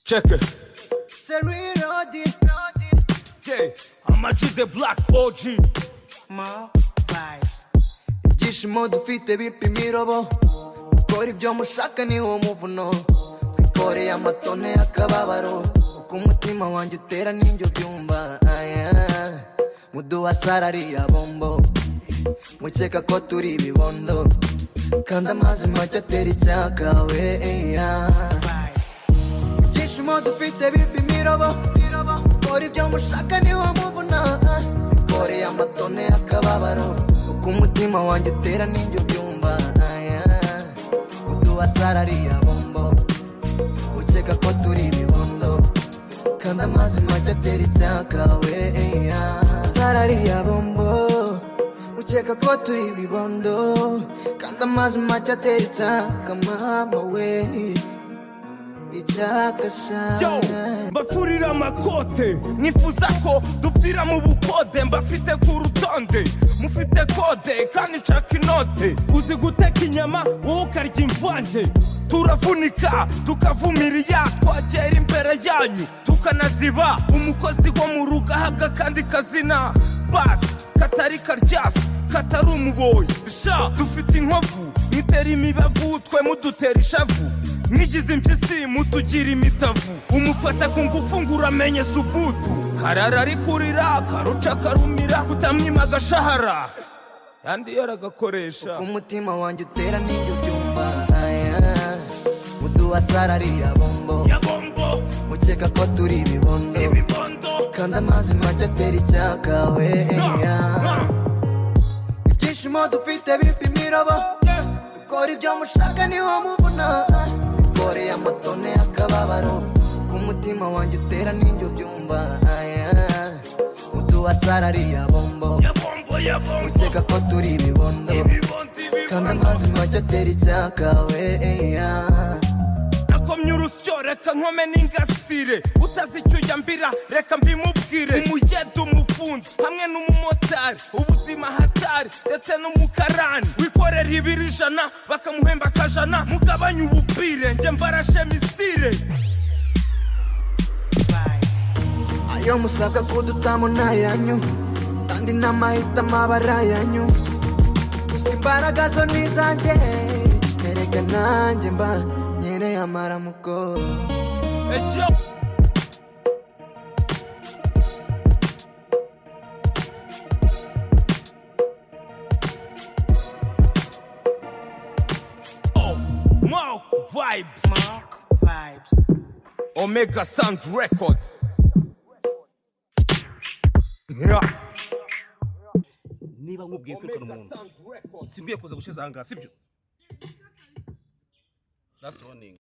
Check it. Say reload it, Yeah. How much is the black OG? more vibes. ibyishimo dufite bipimira bo gukora ibyo mushaka niwo muvuno twikoreye amatone y'akababaro uko umutima wanjye utera n'injyo byumva aya muduwasarariya bombo mukeka ko turi ibibondo kandi amazi make atera icyaka we ibyishimo dufite bipimira bo gukora ibyo mushaka niwo muvuna koreye amatone y'akababaro uko umutima wanjye utera n'injyo byumva aya uduwasarariya bombo ukeka ko turi ibibondo kandi amazi make atera icyaka we sarariya bombo ukeka ko turi ibibondo kandi amazi make atera icyaka mama we icyaka Yo, shana mbafurira amakote nifuza ko dupfira mu bukode mbafite ku rutonde mufite kode kandi nshaka inote uzi guteka inyama wowe ukarya imvange turavunika tukavumiriya twagera imbere yanyu tukanaziba umukozi wo mu rugo ahabwa akandi kazina basi katari karyasi katari umuboyi sha dufite inkovu mwitera imibavu twe mudutera ishavu mwigize impyisi mutugira imitavu umufata ku ngufu ngo uramenye subutu karara arikurira karuca karumira utamwima agashahara kandi yaragakoresha umutima wanjye utera n'ibyo byumva aya uduwasarariya bombo yabombo mukeka ko turi ibibondo ibibondo kandi amazi make atera icyaka we na, ya na, ibyishimo dufite bipimira bo yeah. dukora ibyo mushaka niho mubona dukoreye amatone y'akababaro ku mutima wanjye utera n'ibyo byumva aya uduwasarariya bombo yabombo yabombo mukeka ko turi ibibondo ibibondo ibibondo kandi amazi make atera icyaka we ya nakomye urusyo reka nkome n'ingasire utazi icyo uyambira reka mbimubwire umuyede umufundi hamwe n'umumotari ubuzima hatari ndetse n'umukarani wikorera ibiro ijana bakamuhemba akajana mugabanye ubupfire njye mbarashe misire ayo musabwa kudutamo ni ayanyu kandi n'amahitamo aba ari ayanyu gusa imbaraga zo ni izanjye erega nanjye mba nyereye amaramuko Ejo Oh, Mark Vibe Omega Sound Record. Yeah. niba nkubwiye kwirukana Omega umuntu Sound Record. simbwiye kuza gushize ahangaha sibyo That's running.